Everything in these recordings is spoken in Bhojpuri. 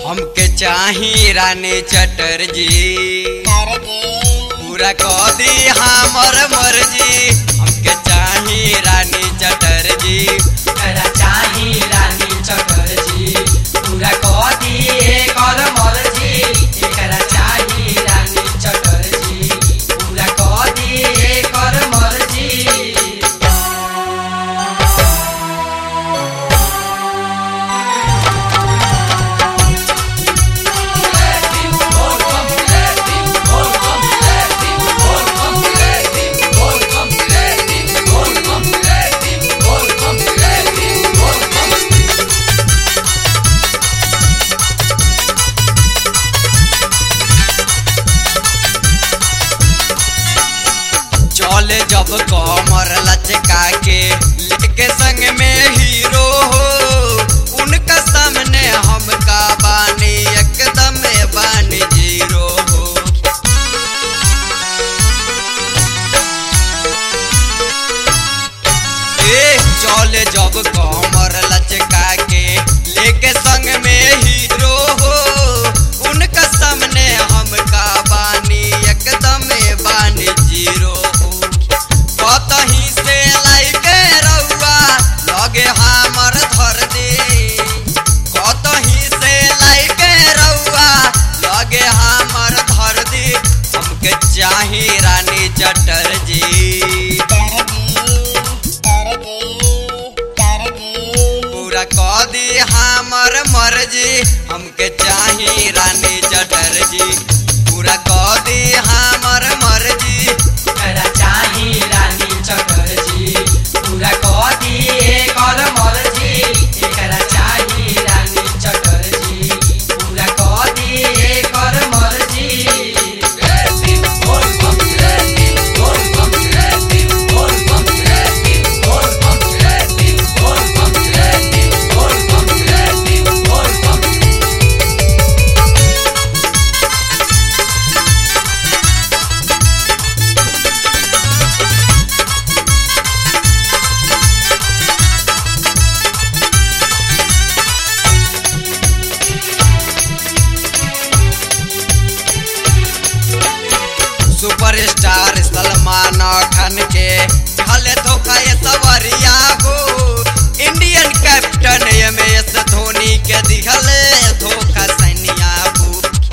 हमके चाही रानी चटर्जी पूरा कह दी हमर मर्जी हमके चाही रानी चटर्जी एकरा चाही रानी चटर्जी पूरा कह दिए कर मर्जी एकरा चाही रानी चटर्जी पूरा कह दिए कर मर्जी चले जब कमर लचका के लेके संग में हीरो हो उनका सामने हमका बानी एकदम बानी जीरो हो ए चले जब कमर लचका के लेके संग में हीरो हो उनका सामने हमका बानी एकदम बानी जीरो हो कतही से लाइके रउआ लगे हमर धर दे कतही से लाइके रउआ लगे हमर धर दे हमके चाही रानी चटर्जी पूरा कह दी हमर मर्जी हमके चाही रानी चटर्जी पूरा कह दी हमर मर्जी एकरा चाही रानी चटर्जी पूरा कह दिए कर मर्जी एकरा चाही रानी चटर्जी पूरा कह दिए कर मर्जी सुपरस्टार सलमान खान के हले धोखा ये सवरिया हो Indian captain M S Dhoni के दिखले धोखा सैनिया हो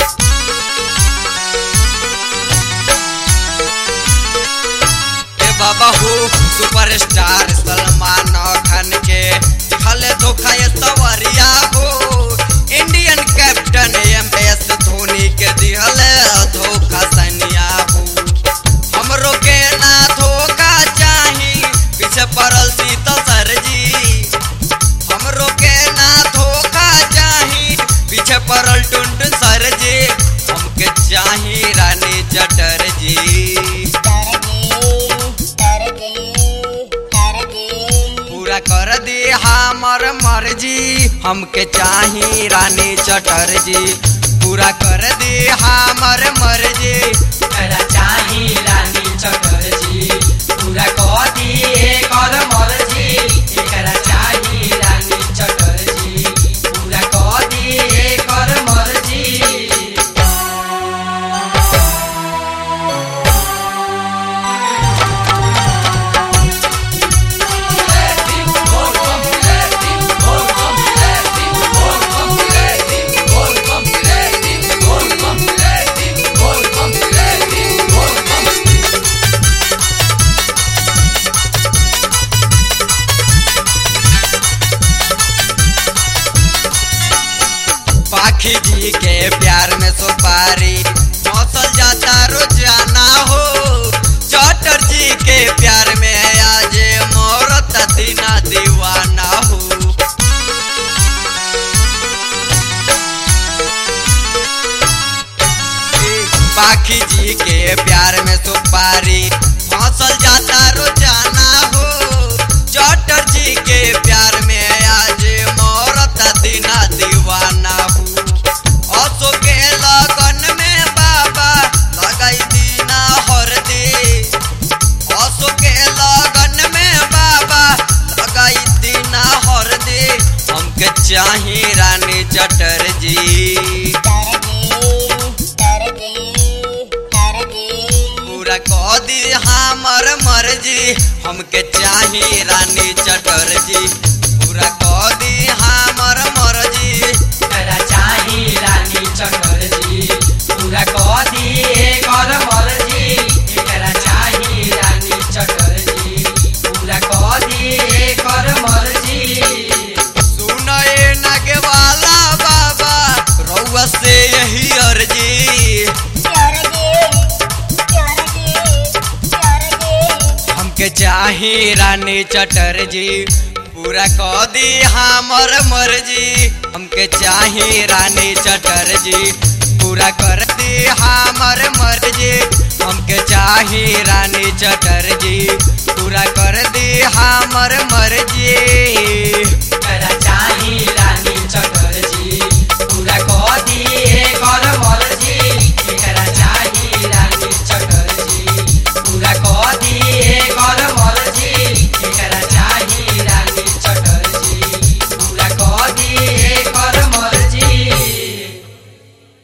ए बाबा हो सुपरस्टार सलमान खान के दिखले धोखा ये सवरिया हो Indian captain M S Dhoni के दिहले धोखा सैनिया हो हमरो के ना धोखा चाही पीछे पड़ल शीतल सरजी हमरो के ना धोखा चाही पीछे पड़ल टुनटुन सरजी हमके चाही रानी चटर्जी पूरा कर दी हमर मर्जी हमके चाही रानी चटर्जी पूरा कर दी हमर मर्जी एकरा चाही रानी चटर्जी पूरा कह दिए कर मर्जी एकरा चाही रानी चटर्जी पूरा कह दिए कर मर्जी पाखी जी के प्यार में सुपारी मौसल जाता रोजाना हो चटर जी के प्यार में आज मोरत दीना दीवाना हो पाखी जी के प्यार में सुपारी मौसल जाता रोजाना हो चटर जी के प्यार में आज मोरत दीना दीवाना हो असो के लगन में बाबा लगाई दीना हर दे असो के लगन में बाबा लगाई दीना हर दे हमके चाही रानी चटर्जी जी पूरा कह दी हमर मर्जी हमके चाही रानी चटर्जी पूरा कह दी हमर मर्जी एकरा चाही रानी चटर्जी पूरा कह दिए कर मर्जी एकरा चाही रानी चटर्जी पूरा कह दिए कर मर्जी सुनए नगवाला बाबा रउआ से यही अर्जी हमके चाही रानी चटर्जी पूरा कह दी हमर मर्जी हमके चाही रानी चटर्जी पूरा कर दी हमर मर्जी हमके चाही रानी चटर्जी पूरा कर दी हमर मर्जी एकरा चाही रानी चटर्जी